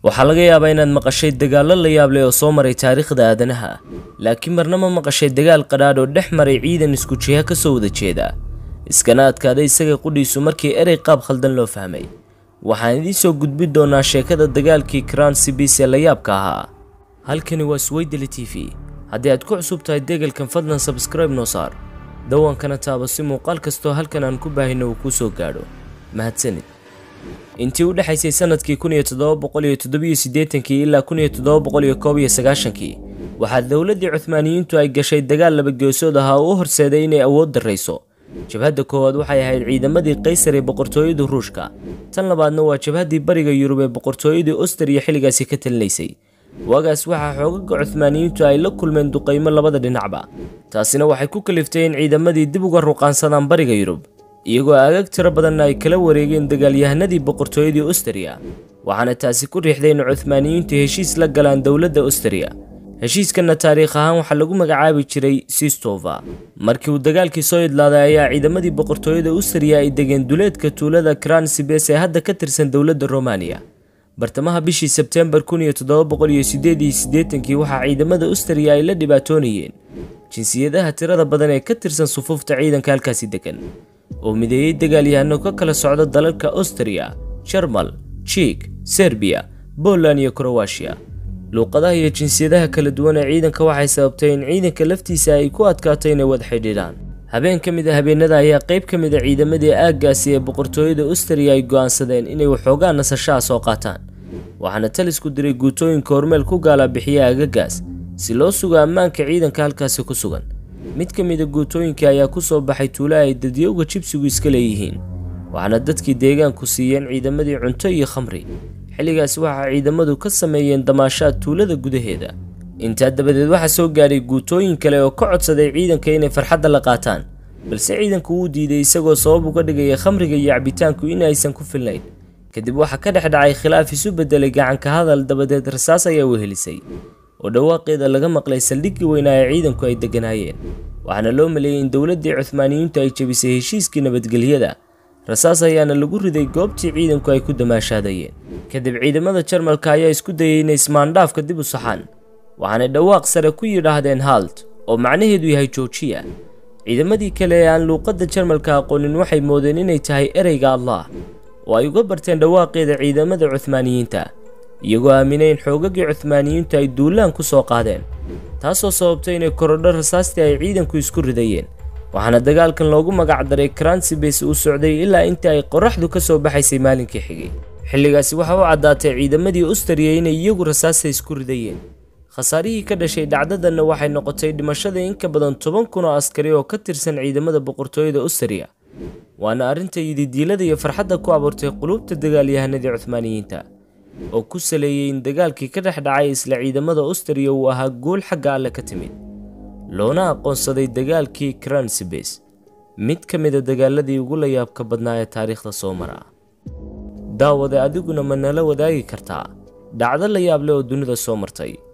waxaa laga yaabaa inaad maqashay dagaallo la yaab leh oo soo maray taariikhda aadanaha laakiin marna ma maqashay dagaal qadhaadh oo dhex maray ciidan isku jiha ka soo wada jeeda iskana adkaaday isaga qudhiisu markii erey qaab khaldan loo fahmay waxaan idiin soo gudbin doonaa sheekada dagaalkii kraan sibis ee la yaabka ahaa halkani waa swaydeli t v haddii aad ku cusub tahay deegalkan fadlan sabskraibe noo saar dawankana taabo si muuqaal kastoo halkan aan ku baahino uu kuu soo gaadho mahadsanid intii u dhexaysay sanadkii kun iyo toddoba boqol iyo toddobiyo siddeetankii ilaa kun iyo toddoba boqol iyo koob iyo sagaashankii waxaa dowladdii cuhmaaniyiintu ay gashay dagaal labageesood ahaa oo u horseeday inay awood darrayso jabhadda koowaad waxay ahayd ciidamadii qaysar ee boqortooyada ruushka tan labaadna waa jabhaddii bariga yurub ee boqortooyadii ostriya xilligaasi ka talinaysay waagaas waxaa xoogaga cuhmaaniyiintu ay la kulmeen duqaymo labada dhinacba taasina waxay ku kaliftay in ciidamadii dib uga ruqaansadaan bariga yurub iyagoo aagaag tiro badanna ay kala wareegeen dagaalyahanadii boqortooyadii ostriya waxaana taasi ku riixday in cuhmaaniyiintu heshiis la galaan dowladda ostriya heshiiskanna taariikh ahaan waxaa lagu magacaabi jiray sistova markii uu dagaalkii soo idlaaday ayaa ciidamadii boqortooyada ostriya ay degeen duleedka tuulada kransibes ee hadda ka tirsan dowladda romaniya bartamaha bishii sebteembar kun iyo toddoba boqol iyo siddeed iyo siddeetankii waxaa ciidamada ostriya ay la dhibaatoonayeen jinsiyadaha tirada badan ee ka tirsan sufuufta ciidanka halkaasi degan oo mideeyey dagaalyahano ka kala socda dalalka ostriya jarmal jiik serbiya boland iyo krowashiya luuqadaha iyo jinsiyadaha kala duwan ee ciidanka waxay sababtay in ciidanka laftiisa ay ku adkaato inay wada xidhiidhaan habeen ka mid a habeenada ayaa qayb ka mid a ciidamadii aaggaasi ee boqortooyada ostriya ay go'aansadeen inay waxoogaa nasashaha soo qaataan waxaana talisku diray guutooyinka hormeel ku gaalaabixiya aagagaas si loo sugo ammaanka ciidanka halkaasi ku sugan mid ka mid a guutooyinka ayaa ku soo baxay tuulo ay dadyowga jibsigu iska leeyihiin waxaana dadkii deegaanku siiyeen ciidamadii cunto iyo khamri xilligaasi waxaa ciidamadu ka sameeyeen damaashaad tuulada gudaheeda intaa dabadeed waxaa soo gaadhay guutooyin kale oo ka codsaday ciidanka inay farxadda la qaataan balse ciidanku wuu diiday isagoo sabab uga dhigaya khamriga iyo cabitaanku in aysan ku filnayn kadib waxaa ka dhex dhacay khilaaf isu beddelay gacanka hadal dabadeed rasaas ayaa wehelisay oo dhawaaqeeda laga maqlay saldhiggii weynaa ee ciidanku ay degganaayeen waxaana loo maleeyey in dowladdii cuhmaaniyiintu ay jebisay heshiiskii nabadgelyada rasaas ayaana lagu riday goobtii ciidanku ay ku damaashaadayeen kadib ciidamada jarmalka ayaa isku dayay inay ismaandhaafka dib u saxaan waxaanay dhawaaq sare ku yidhaahdeen halt oo macnaheedu yahay joojiya ciidamadii kale ee aan luuqadda jarmalka aqoonin waxay moodeen inay tahay ereyga allah oo ay uga barteen dhawaaqeeda ciidamada cuhmaaniyiinta iyagoo aaminay in xoogagii cuhmaaniyiintu ay duulaan ku soo qaadeen taasoo sababtay inay korodho rasaastii ay ciidanku isku ridayeen waxaana dagaalkan loogu magac daray kransibes uu socday ilaa intii ay qoraxdu ka soo baxaysay maalinkii xigay xilligaasi waxa u caddaatay ciidamadii ostriya inay iyagu rasaasta isku ridayeen khasaarihii ka dhashay dhacdadanna waxay noqotay dhimashada in ka badan toban kun oo askari oo ka tirsan ciidamada boqortooyada ostriya waana arrinta yididiilada iyo farxadda ku abuurtay qulubta dagaalyahanadii cuhmaaniyiinta oo ku saleeyey in dagaalkii ka dhex dhacay isla ciidamada ostriya uu ahaa guul xagga alle ka timid loona aqoonsaday dagaalkii kransibes mid ka mid a dagaaladii ugu la yaabka badnaa ee taariikhda soo mara daawade adiguna ma nala wadaagi kartaa dhacdo la yaab leh oo dunida soo martay